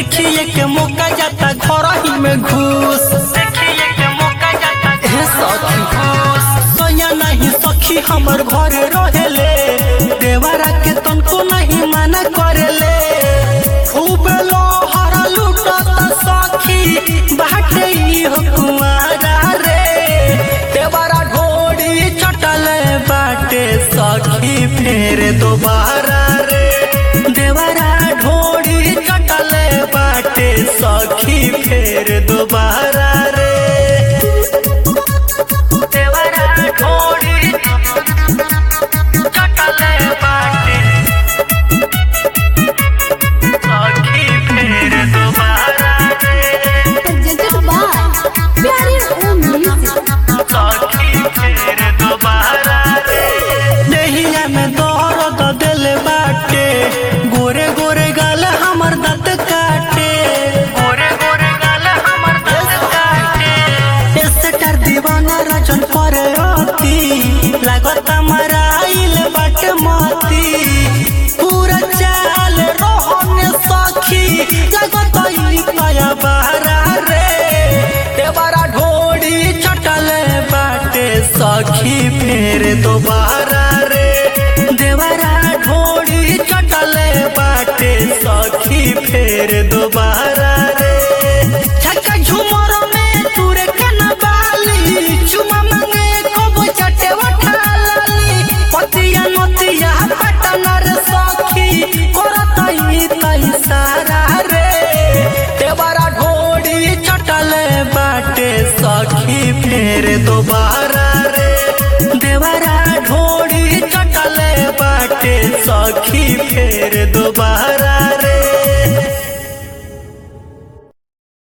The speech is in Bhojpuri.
देखिए के मौका जाता घर ही में घूस देखिए के मौका जाता हे सखी घूस सोया नहीं सखी हमर घर रहेले देवरा के तनको नहीं माना करेले खूब लोहर लूटत सखी बाटे ई हो कुआरा रे देवरा ढोड़ी चटल बाटे सखी फेर दोबारा रे देवरा ढोड़ी चटल बाटे सखी फेर दोबारा रे देवरा ढोड़ी चटल बाटे सखी फेर दोबारा रे presented by Pyare Om Music. सखी फेर दोबारा रे देहिया में दर्द दिल बाटे गोरे गोरे गाल हमर दांत काटे गोरे गोरे गाल हमर दांत काटे एसटर दीवाना रजन पर अति लागत मराइल बाटे मती पूरा चाल रोहन सखी लागत ई पाया बहरा रे देवरा ढोड़ी चटल बाटे सखी फेर दोबारा रे देवरा ढोड़ी चटल बाटे सखी फेर दोबारा रे छक्का झुमर में तुरे कना बाली चुमा मांगे को चटे उठाली पतिया नतिया पटनर सखी करतई तई सारा रे देवरा ढोड़ी चटल बाटे सखी फेर दोबारा रे देवरा ढोड़ी चटल बाटे सखी फेर दोबारा